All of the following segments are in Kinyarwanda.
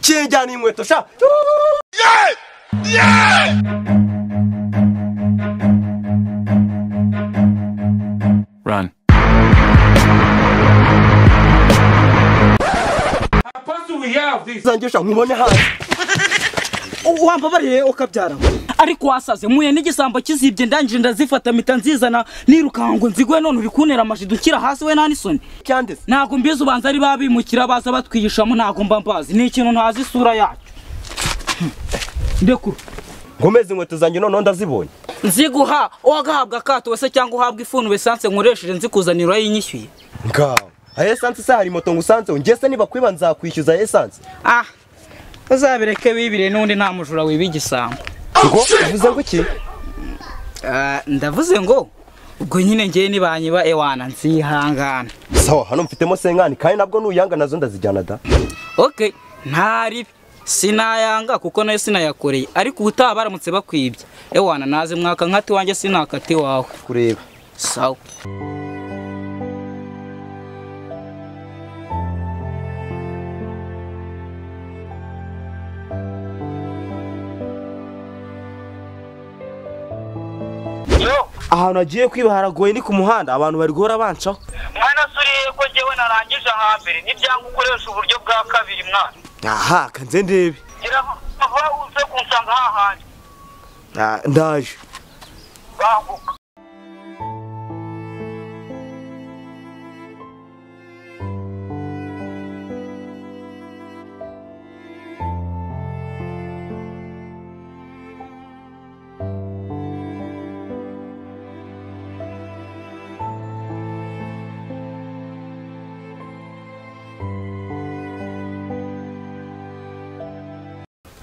bijyana inkweto sha Run. zanjye sha nkubone hanze wampabariye ukabyara ariko wasaze muye n'igisambo kizibye ndangije ndazifata mpita nzizana nirukankwe nzigwe none uri kuntera amajido ukira hasi we nta n'isoni cyandese ntabwo mbizi ubanza ari babimukira baza batwigishamo ntabwo mba mbazi ni ikintu ntazi isura yacyo Hmm. ndekuru nkomeze inkweto zanjye noneho ndazibonye nziguha uwagahabwa akato wese cyangwa uhabwa ifuni wesanse nkoresheje nzikuzanira urayinyishyuye ngaho aha esanse se hari moto ngusanzeho njye se nibakwiba nzakwishyuza esanse ah uzabireke wibire n'undi nta mujura wiba igisambo ngo uvuze ngo iki Ah, ndavuze ngo ubwo nyine ngewe nibanyiba ewana nzihangana sawa hano mfitemo senkani kandi nabwo nuyanga nazo ndazijyana da ok ntaribi sinayanga kuko nayo sinayakoreye ariko ubutaha baramutse bakwibye ewana naze mwaka nkati wanjye sinakati wawe kureba sawa ahantu hagiye kwiba haragoye ni ku muhanda abantu bari guhora bancaho mwana se uriye ko njyewe narangije hambere n'ibyanga ukoresha uburyo bwa kabiri mwana aha kanze ndebe ngira vuba uze kunsanga hahandi Ah, ndaje banguka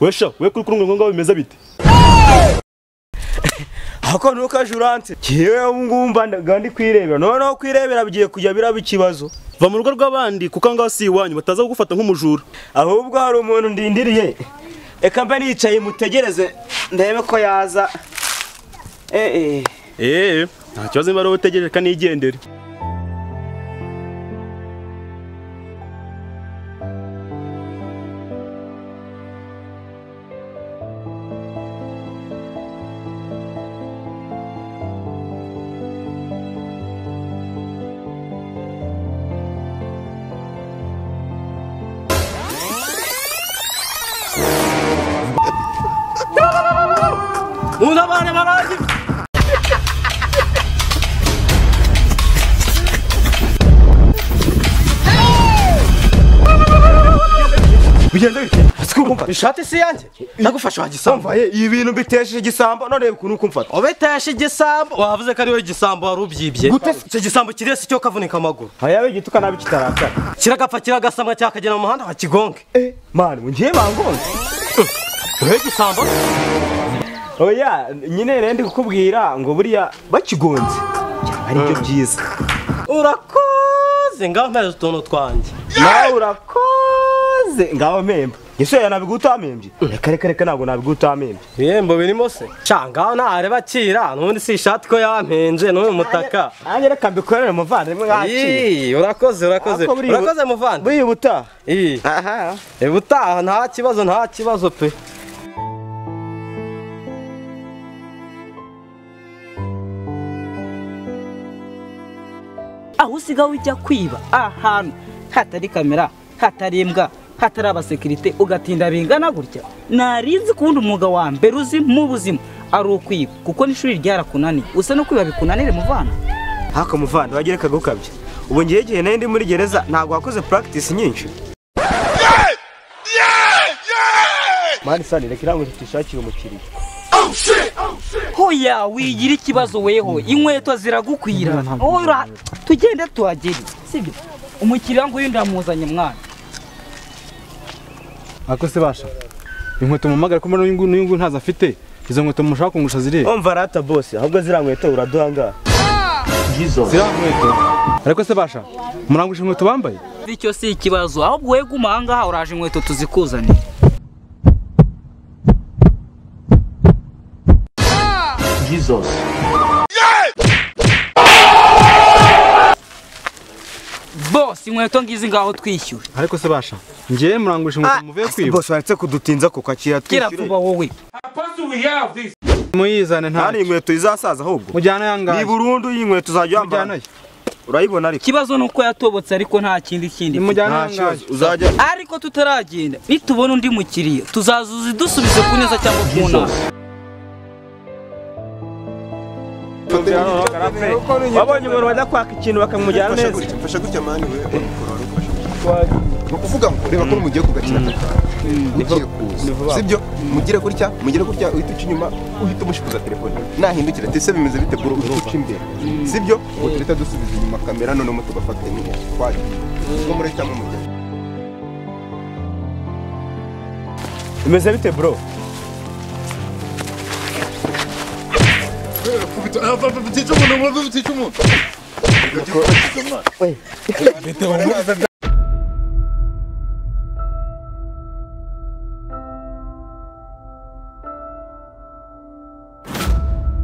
wesha we kuri kuri ngo bimeze bite ako ni uko ajurante yewe ngubu mba ndaga ndi kwirebera noneho kwirebera bigiye kujya biraba ikibazo va mu rugo rw'abandi kuko aho ngaho si iwanyu bataza kugufata nk'umujura ahubwo hari umuntu ndindiriye reka mba nicaye mutegereze ndebe ko yaza eh eh eee nta kibazo niba ari wowe utegereje kandi igendere bigenda bite sikumva ishati si yanjye ndagufasha wa gisambo sambaye ibi bintu mbitesheje igisambo none ukuntu kumfata ubiteshe igisambo wavuze ko ari wowe igisambo wari ubyibye icyo gisambo kirese cyo kavunika amaguru hayabe igituka nabi kitarakara kiragapfa kiragasamwa cyakagera mu muhanda wa kigonge eh mani ngiye bangonze wowe gisambo oya nyine rero ndi kukubwira ngo buriya bakigonze aribyo byiza urakoze ngaho mpereza utuntu twanjye nawe urakoze ngaho mpemba ese oya nabigutamembye reka reka reka ntabwo nabigutamembye ibihembo birimo se ca ngaho ntareba kira n'ubundi si ishati ko yampenje n'uyu mutaka nanjye reka mbikorere umuvandimwe nkakira Ii, urakoze urakoze Ariko buriya- urakoze muvandi buriya ubutaha Ii. aha Eh, ubutaha nta kibazo nta kibazo pe aho usigaye ujya kwiba ahantu hatari kamera hatari imbwa hatari abasekirite ugatinda bingana gutya narinzi kuwundi umwuga wa mbere uzi mu buzima ari ukwiba kuko n'ishuri ryarakunaniye usa no kwiba bikunanire muvana hako muvandi wagira reka gukabya ubu ngiye igihe nari ndi muri gereza ntabwo wakoze practice nyinshi mani sani reka iranguze tuyishakire umukiriya hoya wigira ikibazo weho inkweto ziragukwira Ora, tugende tuhagere sibyo umukiriya nguyu ndamuzanye mwana ariko se basha inkweto mumpamagara ko mbona n'uyu nguyu ntazo afite izo nkweto mushaka kungusha ziriya umva rata bose ahubwo ziriya nkweto uraduhangara ziriya nkweto ariko se basha murangusha inkweto bambaye bityo si ikibazo ahubwo wowe guma ahangaha uraje inkweto tuzikuzanire bose inkweto ngizi ngaho twishyura ariko se basha ngewe murangurisha inkweto muvuye kwiba bose baretse kudutinza ku kakira kera vuba wowe muyizane nta ntacyo inkweto izasaza ahubwo mujyana ni yangaye burundu iyi nkweto uzajya mujyana wambara urayibona ariko ikibazo ni uko yatobotse ariko nta kindi kindi mfite. mujyana nta kibazo yangaye uzajya ariko tutaragenda nitubona undi mukiriya tuzazuzi dusubize ku neza cyangwa ku nabi wabonye umuntu wajya kwaka ikintu bakamujyana neza mfasha gutya mani we ni ukuvuga ngo reba ko mugiye kugakina mugiye kuza sibyo mugire gutya mugire gutya uhita uca inyuma uhita umushikuza telefone nahindukira ati ese bimeze bite bro uhita uca imbere sibyo ngo tuhita dusubiza inyuma kamera noneho tugafata nyine twagiye nko muri cyangwa mujya bimeze bite bro